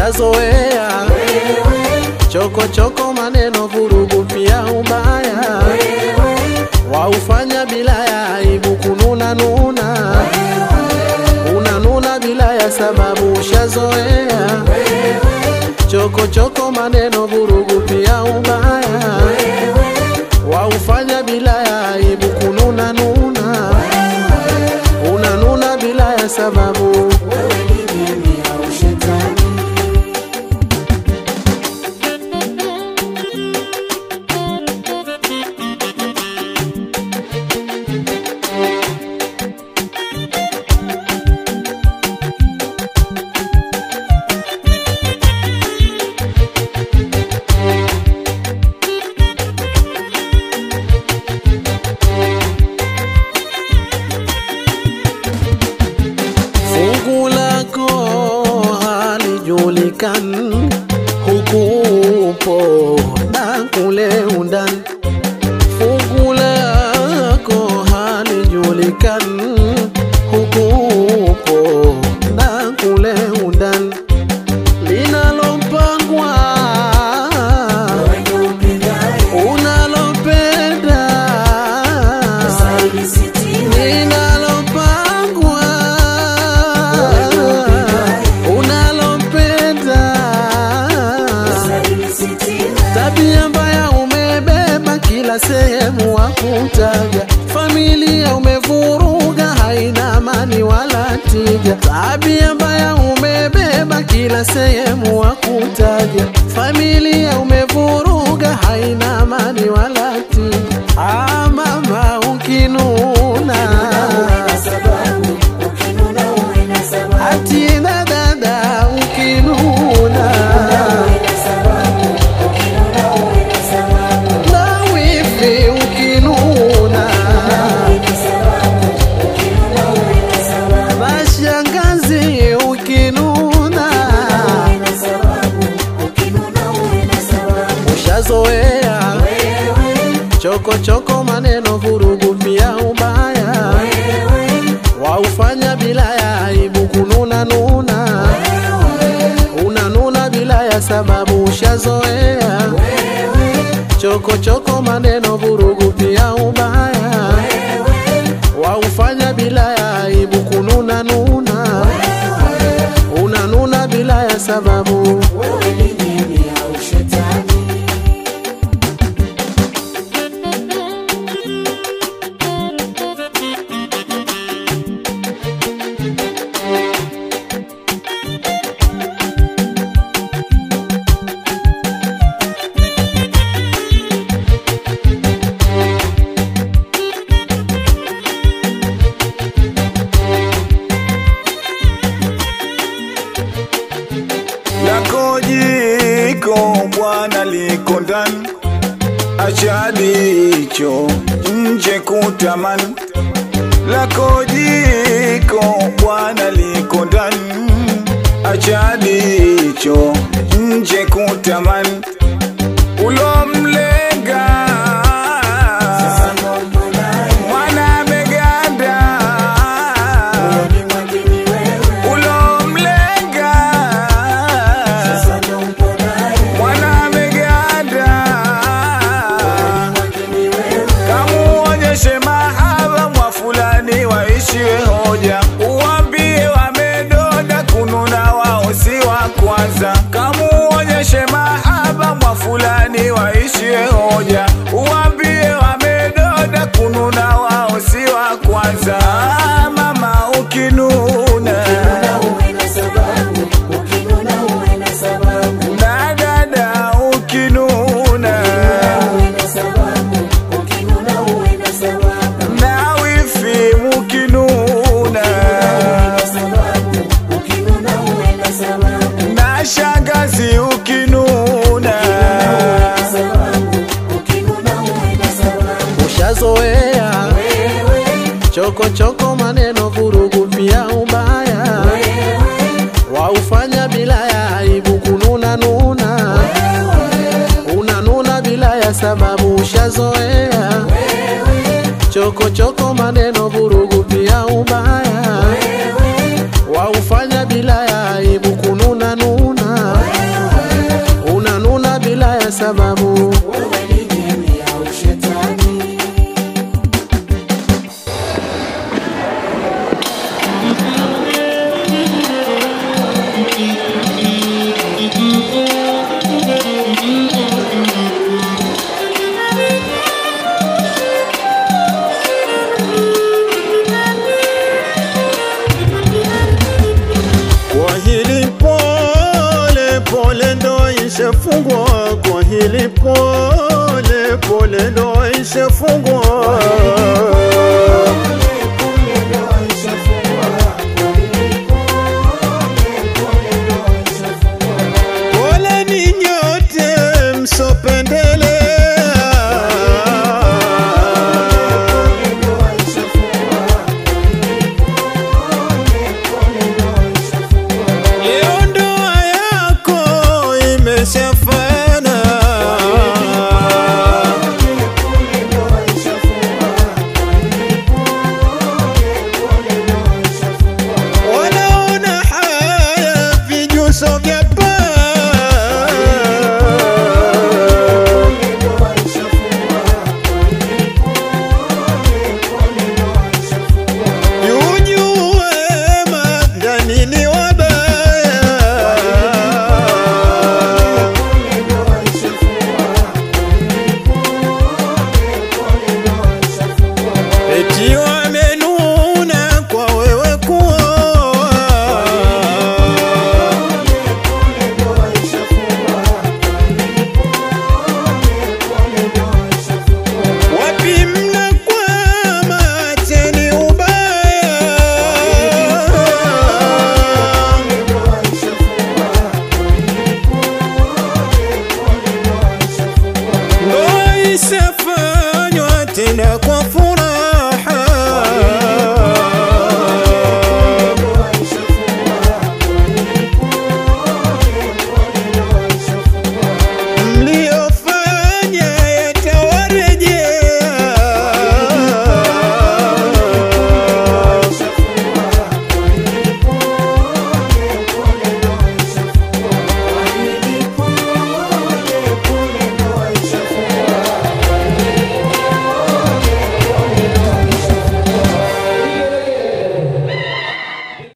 ushazoea choko choko, maneno, vurugu, pia ubaya waufanya bila ya aibu, kununa nuna, unanuna bila ya sababu, ushazoea choko choko, maneno, vurugu, pia ubaya waufanya bila ya aibu, kununa nuna, unanuna bila ya sababu. Fungu lako halijulikani, huku upo na kule undani. Fungu lako halijulikani, huku upo na kule undani. Linalopangwa unalopenda linalopangwa unalopenda tabia mbaya umebeba kila sehemu wakutaja familia umevuruga haina amani wala tija tabia mbaya umebeba kila sehemu wakutaja familia umevuruga haina amani wala tija ah, mama ukinuna atina dada ukinuna na wifi ukinuna mashangazi ukinuna ushazoea choko choko maneno vurugu pia ubaya waufanya bila ya aibu kununa nuna unanuna bila ya sababu ushazoea choko choko maneno vurugu pia ubaya waufanya bila ya aibu kununa nuna unanuna bila ya sababu lako jiko bwana liko ndani, acha dicho nje kutamani. Lako jiko bwana liko ndani, acha dicho nje kutamani. Ulomlenga mwana ameganda, ulomlenga mwana ameganda, kamuonyeshe mahaba mwa fulani waishiwe hoja, uwambie wamedoda kununa wao si wa kwanza, kamuonyeshe mahaba mwa fulani waishiwe hoja, uwambie wamedoda kununa wao si wa kwanza. Ah, mama ukinuna na dada ukinuna na wifi mukinuna na shangazi ukinuna ushazoea choko choko maneno vurugu pia ubaya waufanya bila ya aibu kununa nuna unanuna bila ya sababu ushazoea choko choko maneno vurugu pia ubaya waufanya bila ya aibu kununa nuna sababu wewe ni jini au shetani Kwa hili pole pole ndo ishafungwa, kwa hili pole pole ndo ishafungwa.